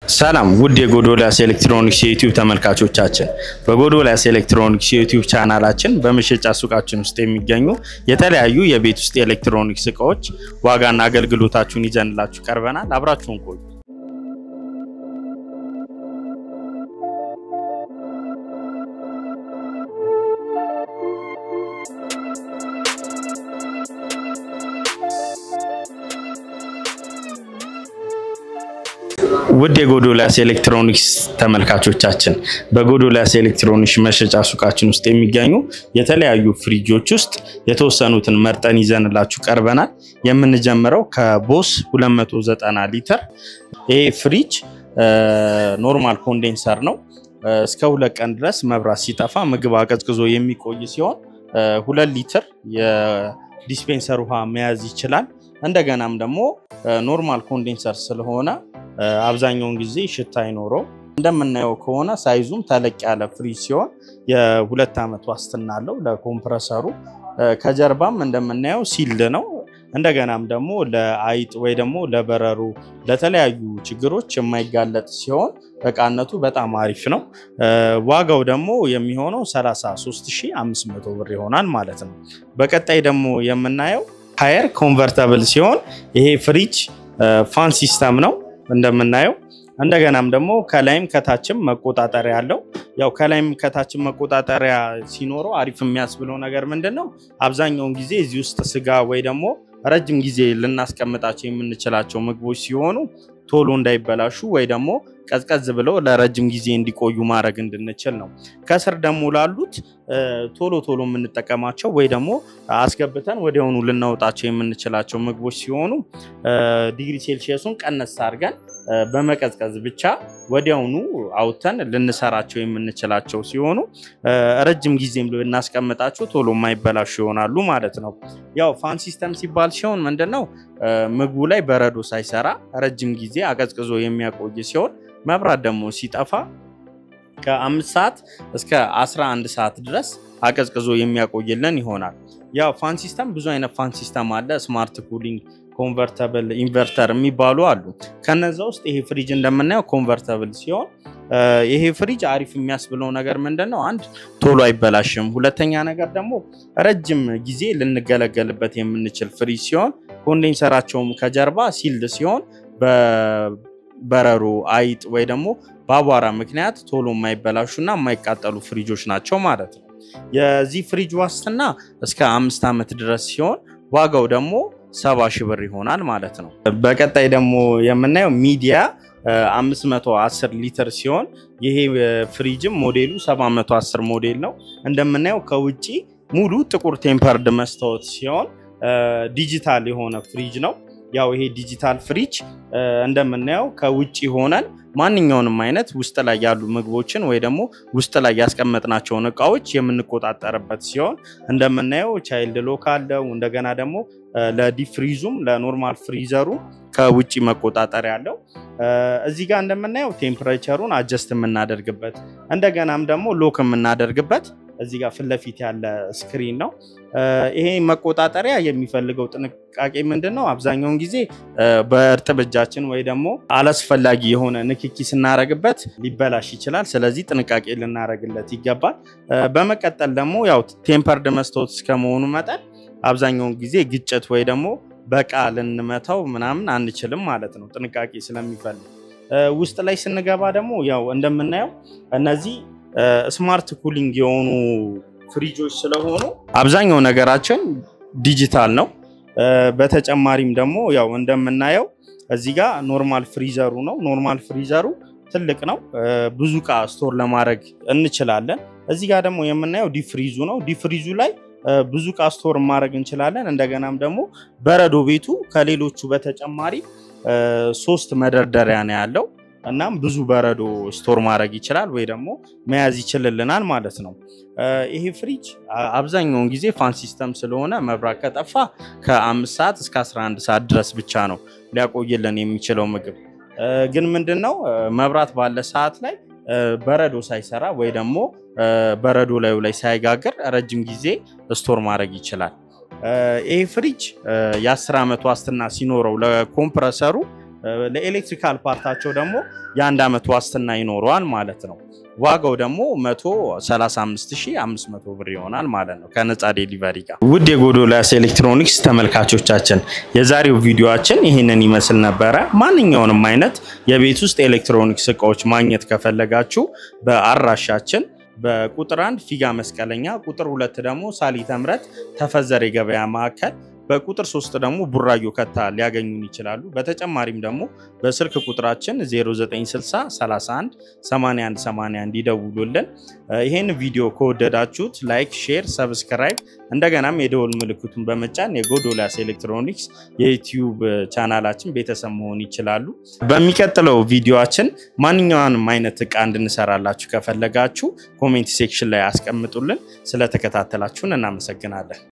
ሰላም ውድ የጎዶልያስ ኤሌክትሮኒክስ የዩቲዩብ ተመልካቾቻችን፣ በጎዶልያስ ኤሌክትሮኒክስ የዩቲዩብ ቻናላችን በመሸጫ ሱቃችን ውስጥ የሚገኙ የተለያዩ የቤት ውስጥ የኤሌክትሮኒክስ እቃዎች ዋጋና አገልግሎታችሁን ይዘንላችሁ ቀርበናል። አብራችሁን ቆዩ። ውድ የጎዶልያስ ኤሌክትሮኒክስ ተመልካቾቻችን በጎዶልያስ ኤሌክትሮኒክስ መሸጫ ሱቃችን ውስጥ የሚገኙ የተለያዩ ፍሪጆች ውስጥ የተወሰኑትን መርጠን ይዘንላችሁ ቀርበናል። የምንጀምረው ከቦስ 290 ሊትር። ይሄ ፍሪጅ ኖርማል ኮንዴንሰር ነው። እስከ ሁለት ቀን ድረስ መብራት ሲጠፋ ምግብ አቀዝቅዞ የሚቆይ ሲሆን ሁለት ሊትር የዲስፔንሰር ውሃ መያዝ ይችላል። እንደገናም ደግሞ ኖርማል ኮንዴንሰር ስለሆነ አብዛኛውን ጊዜ ሽታ አይኖረው። እንደምናየው ከሆነ ሳይዙም ተለቅ ያለ ፍሪጅ ሲሆን የሁለት ዓመት ዋስትና አለው ለኮምፕረሰሩ። ከጀርባም እንደምናየው ሲልድ ነው። እንደገናም ደግሞ ለአይጥ ወይ ደግሞ ለበረሩ ለተለያዩ ችግሮች የማይጋለጥ ሲሆን እቃነቱ በጣም አሪፍ ነው። ዋጋው ደግሞ የሚሆነው 33500 ብር ይሆናል ማለት ነው። በቀጣይ ደግሞ የምናየው ሃየር ኮንቨርተብል ሲሆን ይሄ ፍሪጅ ፋን ሲስተም ነው እንደምናየው እንደገናም ደግሞ ከላይም ከታችም መቆጣጠሪያ አለው። ያው ከላይም ከታችም መቆጣጠሪያ ሲኖረው አሪፍ የሚያስብለው ነገር ምንድን ነው? አብዛኛውን ጊዜ እዚህ ውስጥ ስጋ ወይ ደግሞ ረጅም ጊዜ ልናስቀምጣቸው የምንችላቸው ምግቦች ሲሆኑ ቶሎ እንዳይበላሹ ወይ ደግሞ ቀዝቀዝ ብለው ለረጅም ጊዜ እንዲቆዩ ማድረግ እንድንችል ነው። ከስር ደግሞ ላሉት ቶሎ ቶሎ የምንጠቀማቸው ወይ ደግሞ አስገብተን ወዲያውኑ ልናወጣቸው የምንችላቸው ምግቦች ሲሆኑ ዲግሪ ሴልሺየሱን ቀነስ አድርገን በመቀዝቀዝ ብቻ ወዲያውኑ አውጥተን ልንሰራቸው የምንችላቸው ሲሆኑ ረጅም ጊዜም ልናስቀምጣቸው ቶሎ የማይበላሹ ይሆናሉ ማለት ነው። ያው ፋን ሲስተም ሲባል ሲሆን ምንድን ነው ምግቡ ላይ በረዶ ሳይሰራ ረጅም ጊዜ አቀዝቅዞ የሚያቆይ ሲሆን መብራት ደግሞ ሲጠፋ ከአምስት ሰዓት እስከ 11 ሰዓት ድረስ አቀዝቅዞ የሚያቆይልን ይሆናል። ያው ፋን ሲስተም ብዙ አይነት ፋን ሲስተም አለ። ስማርት ኩሊንግ፣ ኮንቨርተብል፣ ኢንቨርተር የሚባሉ አሉ። ከነዛ ውስጥ ይሄ ፍሪጅ እንደምናየው ኮንቨርተብል ሲሆን ይሄ ፍሪጅ አሪፍ የሚያስብለው ነገር ምንድን ነው? አንድ ቶሎ አይበላሽም። ሁለተኛ ነገር ደግሞ ረጅም ጊዜ ልንገለገልበት የምንችል ፍሪጅ ሲሆን ኮንዴንሰራቸውም ከጀርባ ሲልድ ሲሆን በበረሮ አይጥ ወይ ደግሞ በአቧራ ምክንያት ቶሎ የማይበላሹና የማይቃጠሉ ፍሪጆች ናቸው ማለት ነው። የዚህ ፍሪጅ ዋስትና እስከ አምስት ዓመት ድረስ ሲሆን ዋጋው ደግሞ ሰባ ሺህ ብር ይሆናል ማለት ነው። በቀጣይ ደግሞ የምናየው ሚዲያ 510 ሊትር ሲሆን ይሄ ፍሪጅም ሞዴሉ 710 ሞዴል ነው። እንደምናየው ከውጭ ሙሉ ጥቁር ቴምፐርድ መስታወት ሲሆን ዲጂታል የሆነ ፍሪጅ ነው። ያው ይሄ ዲጂታል ፍሪጅ እንደምናየው ከውጭ ሆነን ማንኛውንም አይነት ውስጥ ላይ ያሉ ምግቦችን ወይ ደግሞ ውስጥ ላይ ያስቀመጥናቸውን እቃዎች የምንቆጣጠርበት ሲሆን እንደምናየው ቻይልድ ሎክ አለው። እንደገና ደግሞ ለዲፕ ፍሪዙም ለኖርማል ፍሪዘሩ ከውጭ መቆጣጠሪያ አለው። እዚህ ጋር እንደምናየው ቴምፕሬቸሩን አጀስት የምናደርግበት እንደገናም ደግሞ ሎክ የምናደርግበት እዚህ ጋር ፊት ለፊት ያለ ስክሪን ነው። ይሄ መቆጣጠሪያ የሚፈልገው ጥንቃቄ ምንድን ነው? አብዛኛውን ጊዜ በእርጥብ እጃችን ወይ ደግሞ አላስፈላጊ የሆነ ንክኪ ስናረግበት ሊበላሽ ይችላል። ስለዚህ ጥንቃቄ ልናረግለት ይገባል። በመቀጠል ደግሞ ያው ቴምፐርድ መስታወት እስከመሆኑ መጠን አብዛኛውን ጊዜ ግጭት ወይ ደግሞ በቃ ልንመታው ምናምን አንችልም ማለት ነው፣ ጥንቃቄ ስለሚፈልግ። ውስጥ ላይ ስንገባ ደግሞ ያው እንደምናየው እነዚህ ስማርት ኩሊንግ የሆኑ ፍሪጆች ስለሆኑ አብዛኛው ነገራችን ዲጂታል ነው። በተጨማሪም ደግሞ ያው እንደምናየው እዚህ ጋር ኖርማል ፍሪዘሩ ነው። ኖርማል ፍሪዘሩ ትልቅ ነው። ብዙ እቃ ስቶር ለማድረግ እንችላለን። እዚህ ጋር ደግሞ የምናየው ዲፍሪዙ ነው። ዲፍሪዙ ላይ ብዙ እቃ ስቶር ማድረግ እንችላለን። እንደገናም ደግሞ በረዶ ቤቱ ከሌሎቹ በተጨማሪ ሶስት መደርደሪያ ነው ያለው። እናም ብዙ በረዶ ስቶር ማድረግ ይችላል ወይ ደግሞ መያዝ ይችልልናል ማለት ነው። ይሄ ፍሪጅ አብዛኛውን ጊዜ ፋን ሲስተም ስለሆነ መብራት ከጠፋ ከአምስት ሰዓት እስከ 11 ሰዓት ድረስ ብቻ ነው ሊያቆይልን የሚችለው ምግብ። ግን ምንድን ነው መብራት ባለ ሰዓት ላይ በረዶ ሳይሰራ ወይ ደግሞ በረዶ ላዩ ላይ ሳይጋግር ረጅም ጊዜ ስቶር ማድረግ ይችላል። ይሄ ፍሪጅ የ10 ዓመት ዋስትና ሲኖረው ለኮምፕረሰሩ ለኤሌክትሪካል ፓርታቸው ደግሞ የአንድ ዓመት ዋስትና ይኖረዋል ማለት ነው። ዋጋው ደግሞ 135500 ብር ይሆናል ማለት ነው ከነፃ ዴሊቨሪ ጋር። ውድ የጎዶልያስ ኤሌክትሮኒክስ ተመልካቾቻችን የዛሬው ቪዲዮአችን ይህንን ይመስል ነበረ። ማንኛውንም አይነት የቤት ውስጥ ኤሌክትሮኒክስ እቃዎች ማግኘት ከፈለጋችሁ በአድራሻችን በቁጥር አንድ ፊጋ መስቀለኛ፣ ቁጥር ሁለት ደግሞ ሳሊተ ምሕረት ተፈዘር የገበያ ማዕከል በቁጥር ሶስት ደግሞ ቡራዮ ከታ ሊያገኙን ይችላሉ። በተጨማሪም ደግሞ በስልክ ቁጥራችን 0960 31 81 81 ይደውሉልን። ይህን ቪዲዮ ከወደዳችሁት ላይክ፣ ሼር፣ ሰብስክራይብ እንደገናም የደወል ምልክቱን በመጫን የጎዶልያስ ኤሌክትሮኒክስ የዩቲዩብ ቻናላችን ቤተሰብ መሆን ይችላሉ። በሚቀጥለው ቪዲዮችን ማንኛውንም አይነት እቃ እንድንሰራላችሁ ከፈለጋችሁ ኮሜንት ሴክሽን ላይ አስቀምጡልን። ስለተከታተላችሁን እናመሰግናለን።